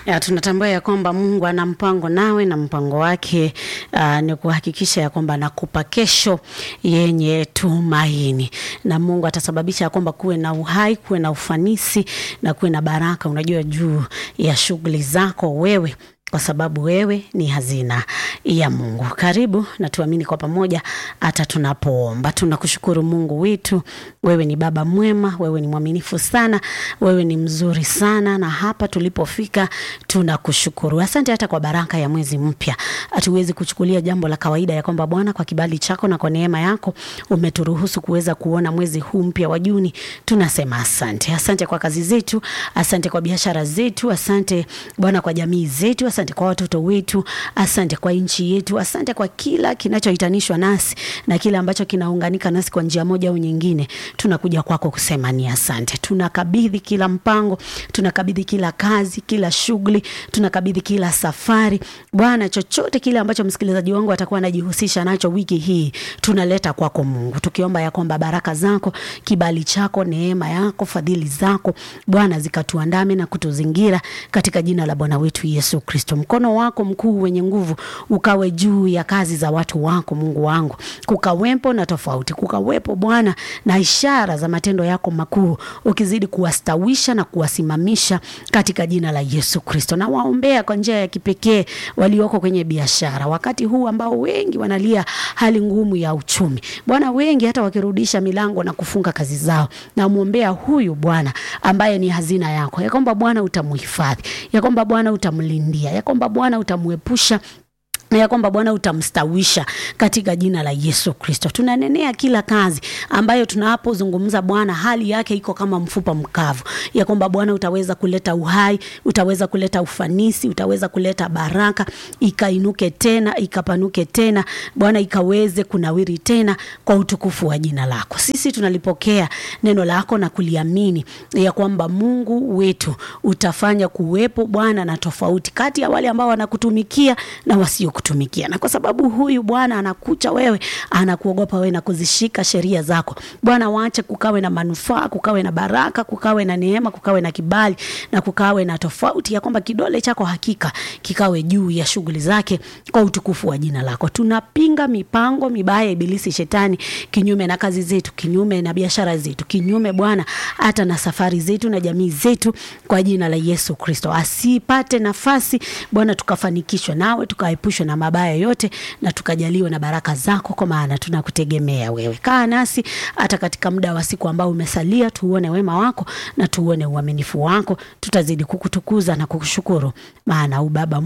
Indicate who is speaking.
Speaker 1: Ya, tunatambua ya kwamba Mungu ana mpango nawe na mpango wake uh, ni kuhakikisha ya kwamba anakupa kesho yenye tumaini, na Mungu atasababisha ya kwamba kuwe na uhai, kuwe na ufanisi na kuwe na baraka, unajua juu ya shughuli zako wewe kwa sababu wewe ni hazina ya Mungu. Karibu na tuamini kwa pamoja hata tunapoomba. Tunakushukuru Mungu wetu, wewe ni baba mwema, wewe ni mwaminifu sana, wewe ni mzuri sana, na hapa tulipofika tunakushukuru. Asante hata kwa baraka ya mwezi mpya. Hatuwezi kuchukulia jambo la kawaida ya kwamba Bwana, kwa kibali chako na kwa neema yako umeturuhusu kuweza kuona mwezi huu mpya wa Juni. Tunasema asante. Asante kwa kazi zetu, asante kwa biashara zetu, asante Bwana kwa jamii zetu, asante kwa watoto wetu, asante kwa nchi yetu, asante kwa kila kinachohitanishwa nasi na kile ambacho kinaunganika nasi kwa njia moja au nyingine. Tunakuja kwako kusema ni asante. Tunakabidhi kila mpango, tunakabidhi kila kazi, kila shughuli, tunakabidhi kila safari. Bwana, chochote kile ambacho msikilizaji wangu atakuwa anajihusisha nacho wiki hii, tunaleta kwako Mungu, tukiomba ya kwamba baraka zako, kibali chako, neema yako, fadhili zako Bwana zikatuandame na kutuzingira katika jina la Bwana wetu Yesu Kristo. Mkono wako mkuu wenye nguvu ukawe juu ya kazi za watu wako, Mungu wangu, kukawepo na tofauti, kukawepo Bwana na ishara za matendo yako makuu, ukizidi kuwastawisha na kuwasimamisha katika jina la Yesu Kristo. Na waombea kwa njia ya kipekee walioko kwenye biashara, wakati huu ambao wengi wanalia hali ngumu ya uchumi, Bwana, wengi hata wakirudisha milango na kufunga kazi zao, na mwombea huyu Bwana ambaye ni hazina yako, ya kwamba Bwana utamhifadhi, ya kwamba Bwana utamlindia, ya kwamba Bwana utamwepusha na ya kwamba Bwana utamstawisha katika jina la Yesu Kristo. Tunanenea kila kazi ambayo tunapozungumza Bwana, hali yake iko kama mfupa mkavu, ya kwamba Bwana utaweza kuleta uhai, utaweza kuleta ufanisi, utaweza kuleta baraka, ikainuke tena, ikapanuke tena, Bwana ikaweze kunawiri tena kwa utukufu wa jina lako. Sisi tunalipokea neno lako na kuliamini ya kwamba Mungu wetu utafanya kuwepo Bwana na tofauti kati ya wale ambao wanakutumikia na wasio kutumikia na kwa sababu huyu Bwana anakucha wewe, anakuogopa wewe na kuzishika sheria zako Bwana, waache kukawe na manufaa, kukawe na baraka, kukawe na neema, kukawe na kibali na kukawe na tofauti, ya kwamba kidole chako hakika kikawe juu ya shughuli zake kwa utukufu wa jina lako. Tunapinga mipango mibaya ya ibilisi shetani, kinyume na kazi zetu, kinyume na biashara zetu, kinyume Bwana hata na safari zetu na jamii zetu, kwa jina la Yesu Kristo asipate nafasi Bwana, tukafanikishwa nawe tukaepushwa na mabaya yote na tukajaliwa na baraka zako, kwa maana tunakutegemea wewe. Kaa nasi hata katika muda wa siku ambao umesalia, tuone wema wako na tuone uaminifu wako. Tutazidi kukutukuza na kukushukuru, maana ubaba